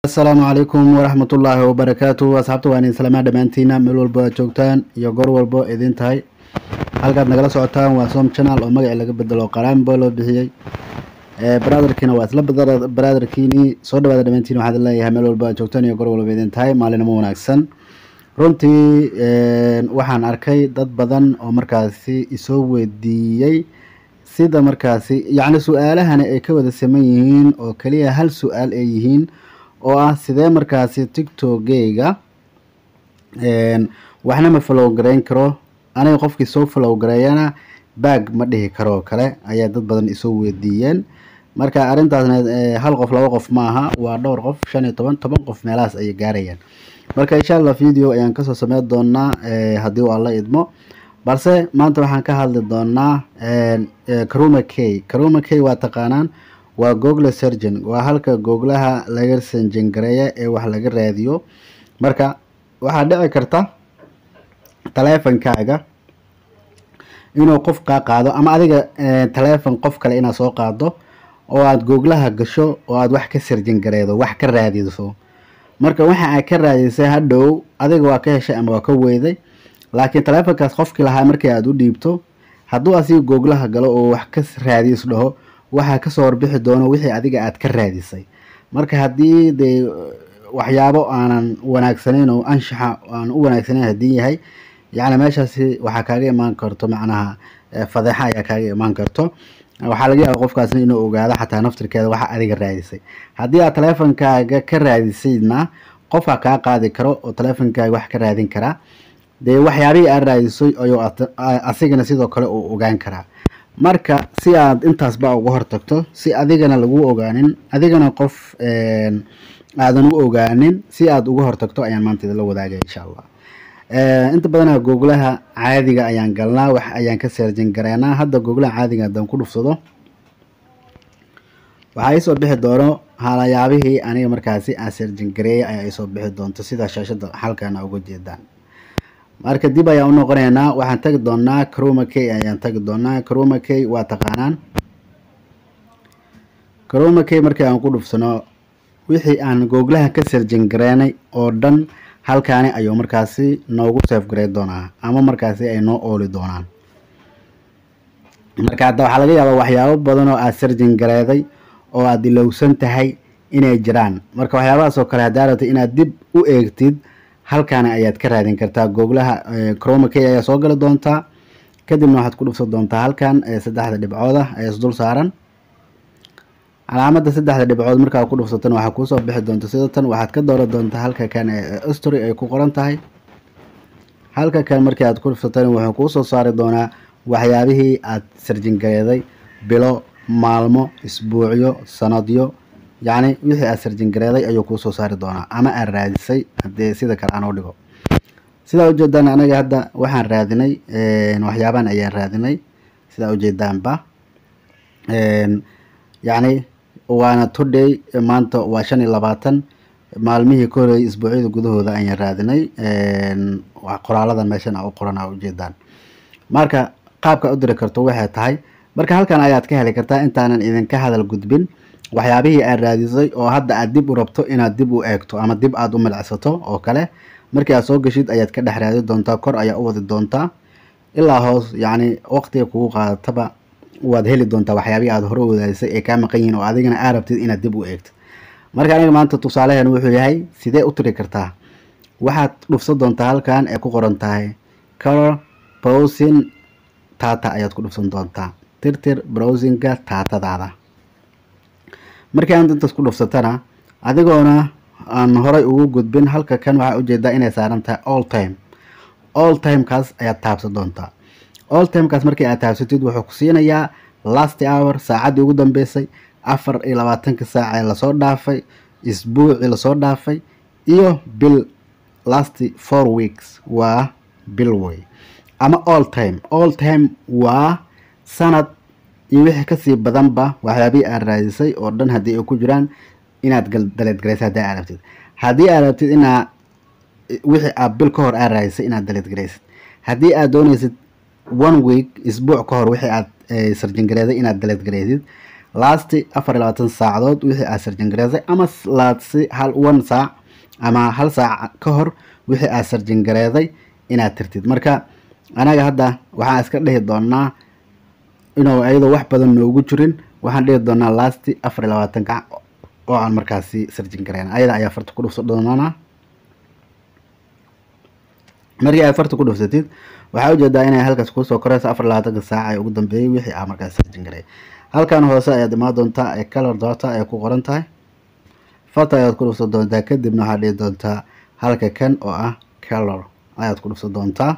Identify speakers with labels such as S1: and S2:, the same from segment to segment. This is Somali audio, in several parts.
S1: asalaamu calaykum waraxmatullaahi wabarakaatu asxaabta waan idin salaamaa dhammaantiina meel walba aad joogtaan iyo goor walbo idin tahay halkaad nagala socotaan waa som channel oo magacii laga bedelo qaraanbo loo bixiyey brotherkiina waa isla brotherkiinii soo dhawaada dhammaantiin waxaad leeyahay meel walba aad joogtaan iyo goor walba idin tahay maalinimo wanaagsan runtii waxaan arkay dad badan oo markaasi isoo weydiiyey sida markaasi yacni su-aalahani ay ka wada saman yihiin oo keliya hal su-aal ay yihiin oo ah sidee markaasi tiktokgeyga waxna ma follow gareyn karo aniga qofkii soo follow gareeyana baag ma dhihi karoo kale ayaa dad badan isoo weydiiyeen marka arrintaasna hal qof laba qof ma aha waa dhowr qof shan iyo toban toban qof meelahaas ayay gaarayaan marka insha allah video ayaan kasoo sameyn doonaa haddii uu alla idmo balse maanta waxaan ka hadli doonaa karuma k karuma k waa taqaanaan waa google surgeon waa halka googlaha laga sanjin gareeya ee wax laga raadiyo marka waxaa dhici karta taleefonkaaga inuu qof kaa qaado ama adiga taleefon qof kale inaad soo qaado oo aada googlaha gasho oo aada wax ka sarjin gareedo wax ka raadiso marka waxa aad ka raadisay hadhow adiga waa ka heshay ama waa ka weyday laakiin taleefonkaas qofkii lahaa markii aada u dhiibto hadduu asiga googlaha galo oo wax ka raadis dhaho waxaa kasoo warbixi doono wixii adiga aad ka raadisay marka haddii dee waxyaabo aanan wanaagsanayn oo anshaxa aan u wanaagsanayn haddii yahay yacni meeshaasi waxaa kaaga imaan karto macnaha fadeexa ayaa kaaga imaan karto waxaa laga yaaba qofkaasna inuu ogaado xataa naftirkeeda waxa adiga raadisay haddii aad taleefonkaaga ka raadisaydna qofka kaa qaadi karo oo taleefonkaaga wax ka raadin karaa dee waxyaabihii aad raadisay ayuu asigana sidoo kale uu ogaan karaa marka si aad intaasba uga hortagto si adigana lagu ogaanin adigana qof aadan u ogaanin si aad uga hortagto ayaan maanta idinla wadaagaya insha allah inta badana googlaha caadiga ayaan galnaa wax ayaan ka seerjin gareynaa hadda googlaha caadiga haddaan ku dhufsado waxaa iisoo bixi doono halayaabihii aniga markaasi aan seerjin gareeyay ayaa iisoo bixi doonto sida shaashada xalkana uga jeedaan marka dib ayaan u noqonaynaa waxaan tagi doonaa caroma k ayaan tagi doonaa caroma k waa taqaanaan caroma k markii aan ku dhufsano wixii aan googlaha ka sarjin gareynay oo dhan halkaani ayuu markaasi noogu seef garey doonaa ama markaasi ay noo ooli doonaan marka hadda waxaa laga yaabaa waxyaabo badan oo aad sarjin gareeday oo aad ilowsan tahay inay jiraan marka waxyaabahaas oo kale haddaa rabtay inaad dib u eegtid halkaana ayaad ka raadin kartaa googlaha croma k ayaa soo gali doontaa kadibna waxaad ku dhufsan doontaa halkan saddexda dhibcooda ee isdul saaran calaamada saddexda dhibcood markaa ku dhufsatana waxaa kuusoo bixi doonta sida tan waxaad ka dooran doontaa halka kan ee story ay ku qoran tahay halka kan markii aad ku dhufsatana wuxuu kuusoo saari doonaa waxyaabihii aad sarjingareeday bilo maalmo isbuucyo sanadyo yacni wixii aad sarjingareeday ayuu kuusoo saari doonaa ama aad raadisay haddii sida kale aan u dhigo sidaa ujeedaan anaga hadda waxaan raadinay waxyaabaan ayaan raadinay sidaa ujeedaanba yacni waana today maanta waa shan iyo labaatan maalmihii ka horreeyay isbuucyada gudahooda ayaan raadinay qoraaladan meeshan a u qoran a ujeedaan marka qaabka u diri karto waxay tahay marka halkan ayaad ka heli kartaa intaanan idinka hadal gudbin waxyaabihii aad raadisay oo hadda aad dib u rabto inaad dib u eegto ama dib aad u milcsato oo kale markii aad soo gashid ayaad ka dhex raadi doontaa kor ayaa u wadi doontaa ilaa hoos yacni waqtiga kugu qaadataba waad heli doontaa waxyaabihii aad hore wadaadisay ee kaa maqan yihiin oo adigana aa rabtid inaad dib u eegtid marka aniga maanta tusaalehen wuxuu yahay sidee u tiri kartaa waxaad dhufsan doontaa halkan ee ku qoran tahay color browsing tata ayaad ku dhufsan doontaa tirtir browsinga taatadaada markii aan intaas ku dhufsatana adigoona aan horay ugu gudbin halka kan waxaa ujeedaa inay saaran tahay all time all timekaas ayaad taabsan doontaa all timekaas markii aad taabsatid wuxuu ku siinayaa last hour saacaddii ugu dambeysay afar iyo labaatanka saac ee lasoo dhaafay isbuucii lasoo dhaafay iyo bil last four weeks waa bil wey ama all time all time waa sanad iyo wixii kasii badanba waxyaabihii aad raadisay oo dhan haddii ay ku jiraan inaad daleedgaraysa haddii aad rabtid haddii aad rabtid inaa wixii aad bil ka hor aad raadisay inaad daleedgaraysid haddii aad doonaysid one week isbuuc ka hor wixii aad sarjingareeday inaad daleedgaraysid lasti afar iyo labaatan saacadood wixii aad sarjin gareysay ama laasi hal one saac ama hal saac ka hor wixii aad sarjin gareeday inaad tirtid marka anaga hadda waxaan iska dhihi doonaa inuu iyadoo wax badan noogu jirin waxaan dhihi doonaa lasti afar iyo labaatanka oo aan markaasi sarjin gareyn ayada ayaa farta ku dhufsa doonaa markii aad farta ku dhufsatid waxaa ujeedaa inay halkaas kuusoo koreyso afar labaatanka saac ee ugu dambeeyey wixii aa markaas sarjin gareey halkan hoose ayaad imaan doontaa ee color dota ay ku qoran tahay farta ayaad ku dhufsan doontaa kadibna waxaad dhihi doontaa halka kan oo ah color ayaad ku dhufsan doontaa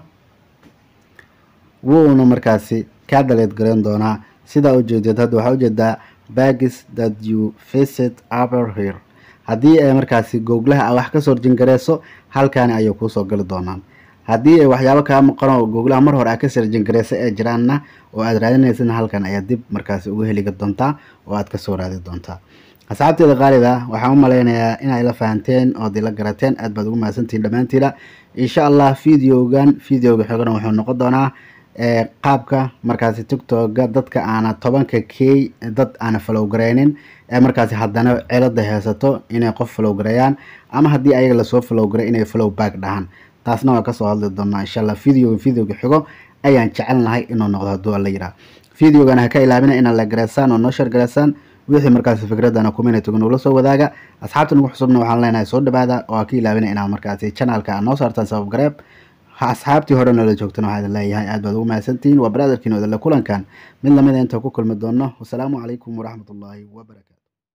S1: wuuna markaasi kaa daleed gareyn doonaa sidaa ujeedeed hadda waxaa ujeedaa bagis that you visit upper here haddii ay markaasi googlaha a wax kasoo horjin gareyso halkaani ayay kuusoo gali doonaan haddii ay waxyaabo kaa maqan oo googlaha mar hore aad ka sarjin gareysa ee jiraanna oo aad raadinaysidna halkan ayaa dib markaasi uga heliga doontaa oo aad kasoo raadi doontaa asxaabteeda qaalida waxaan u malaynayaa inay la fahanteen oo dila garateen aad baad ugu mahadsantihiin dhammaantiina insha allah videogan videoga xigana wuxuu noqon doonaa qaabka markaasi tictoga dadka aana tobanka k dad aana falow gareynin ee markaasi haddana cilada haysato inay qof falow gareeyaan ama haddii ayaga lasoo falow garay inay falow back dhahaan taasna waa kasoo hadli doonaa insha allah videoga videoga xigo ayaan jecelnahay inuu noqdo hadduu alla yiraa videogan ha ka ilaabina inaad la gareysaan oo noo shar gareysaan wixii markaasi fikradana community nugula soo wadaaga asxaabta nagu xusubna waxaan leenahay soo dhawaada oo ha ka ilaabina inaad markaasi channelka aad noo saartaan sabab gareeb asxaabtii hore noola joogtana waxaa idin leeyahay aad baad ugu mahadsantihiin waa baraadarkiin odale kulankan mid lamida inta ku kulmi doono wasalaamu calaykum waraxmat ullaahi wabarakatu